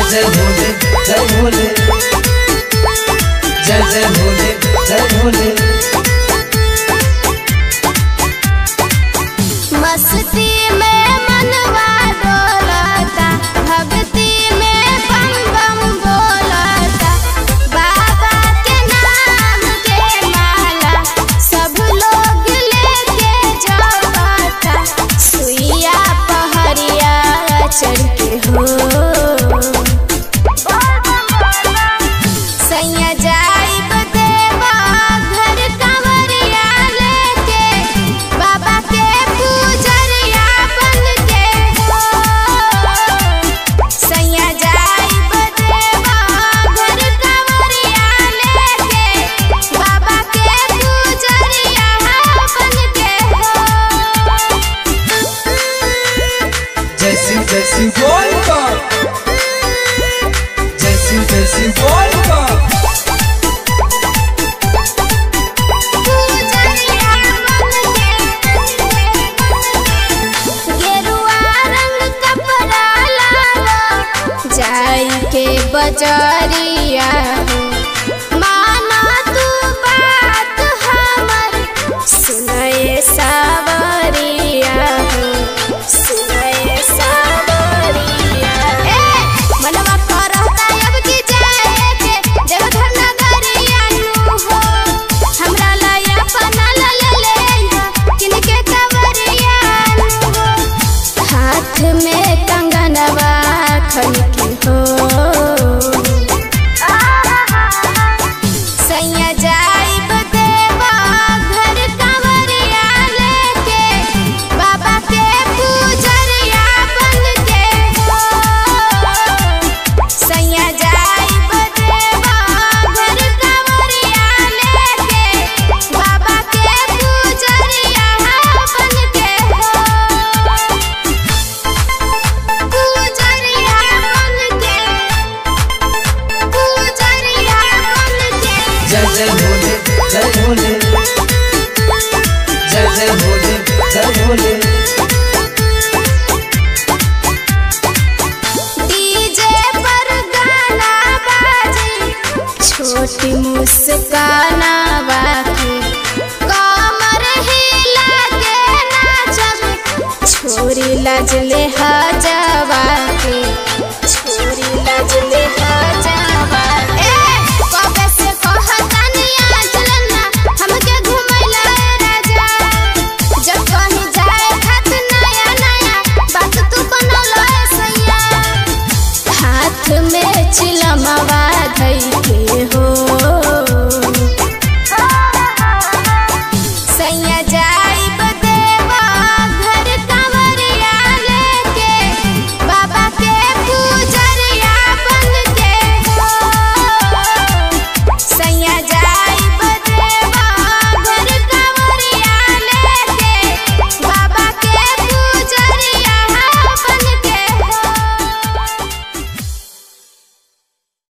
जय भोले जय भोले जय जय भोले जय भोले मस्ती में मनवा डोलता भक्ति में बम बम बोलता बाबा के नाम के माला सब लोग लेके जाता सुइया पहरिया चढ़ के हो सैया जाइब देवा घर कंवरिया लेके बाबा के पूजरिया बन के हो सैया जाइब देवा घर कंवरिया लेके बाबा के पूजरिया बन के हो जय शिव जय शिव बोल का जय शिव जय शिव बोल का गेरुआ रंग कपड़ा लालो जाई के बजरिया माना तू बात हमर सुनाए सावरिया सुनाए सावरिया ए मनवा करता अब की जाए के देवघर नगरिया नु हो हमरा लाया पना ला ले ले किनके कवरिया नु हो हाथ में कंगनवा खन के हो सैया जाइब देवा घर कंवरिया लेके बाबा के पूजरिया बन के हो सैया जाइब देवा घर कंवरिया लेके बाबा के पूजरिया बन के हो पूजरिया बन के पूजरिया बन के जय जय भोले जय भोले जय जय भोले जय भोले